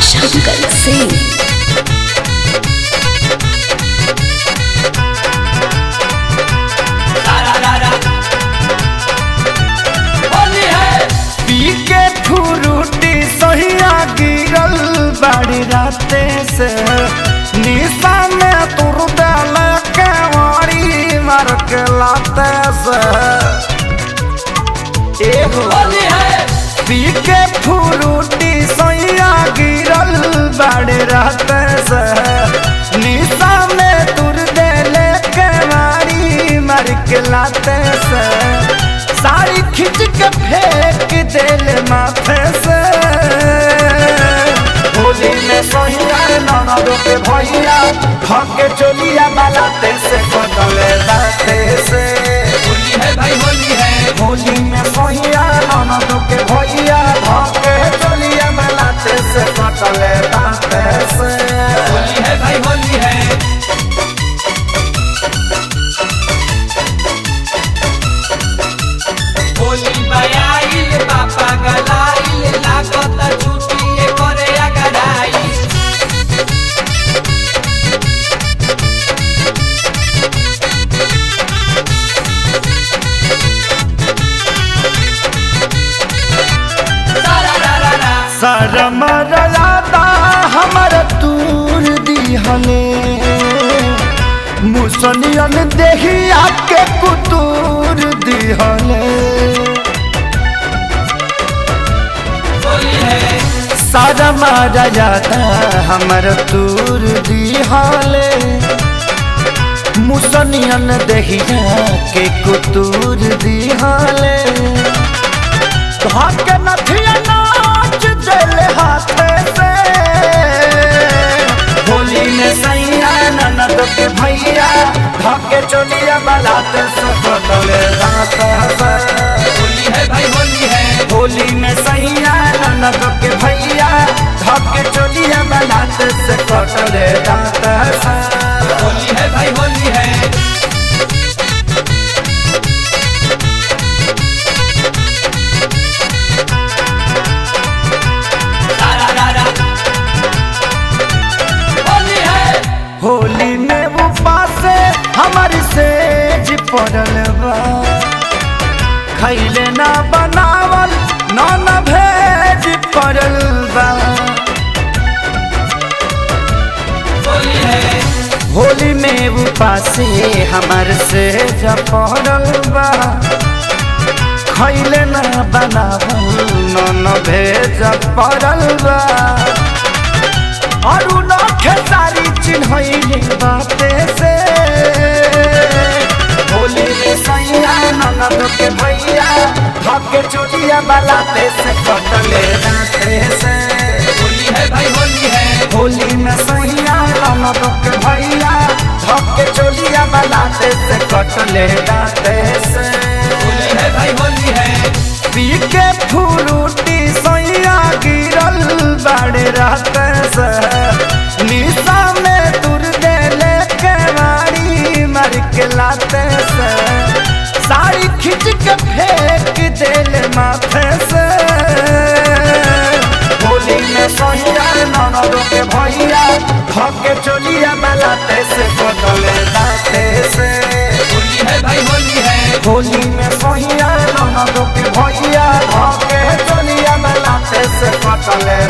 शंकर सिंह होली है पी के फुरुटी सहिया गिरल बड़ी राते से निशा में तुर दल के वारी मार के लाते से एहो होली है पी के फुरुटी सैया गिरल बड़े रहते से निशा में तुर देले के मारी मार के लाते से साड़ी खींच के फेंक देले माथे से होली में सहिया ननद के भैया धके चोलिया बालाते से कटले दाते से होली है भाई होली है होली में सहिया ननद के भैया धके चोलिया बालाते से कटले दाते से होली है भाई होली है होली बयाइल बापा गलाइल लागत छुट्टी करे अगड़ाई सारा रा रा रा शरम रलादा हमर तूर दिहले मुसनियन देहिया के कुतूर दिहले होली है शरम रलादा हमर तूर दिहले मुसनियन देहिया के कुतूर दिहले धक नथिया नाच जले हाथे से होली में सैया ननद के भैया धके चोलिया बलाते से बदले रात से होली है भाई होली है होली में सैया ननद के भैया धके चोलिया बलाते से कटले दांत से होली है भाई होली है सारा रा रा होली है होली में उपास हमारी सेज पड़ल बा खैले ना बनावल न न भेज पड़ल बा होली है होली में उपास हमार सेज पड़ल बा खैले ना बनावल न न भेज पड़ल बा अरुण खेसारी चिन्हैले बाते से होली में सैया ननद के भैया धके चोलिया बलाते से कटले दाते से होली है भाई होली है होली में सैया ननद के भैया धके चोलिया बलाते से कटले दाते से होली है भाई होली है पी के फुरुटी सैया गिरल बड़े रहते से निशा में तुर देले के मारी मर के लाते से साड़ी खींच के फेंक देले माथे से होली में सैया ननद के भैया धके चोलिया बलाते से बदले दाते से होली है भाई होली है होली में सहिया ननद के भैया धके चलिया बलाते से कटले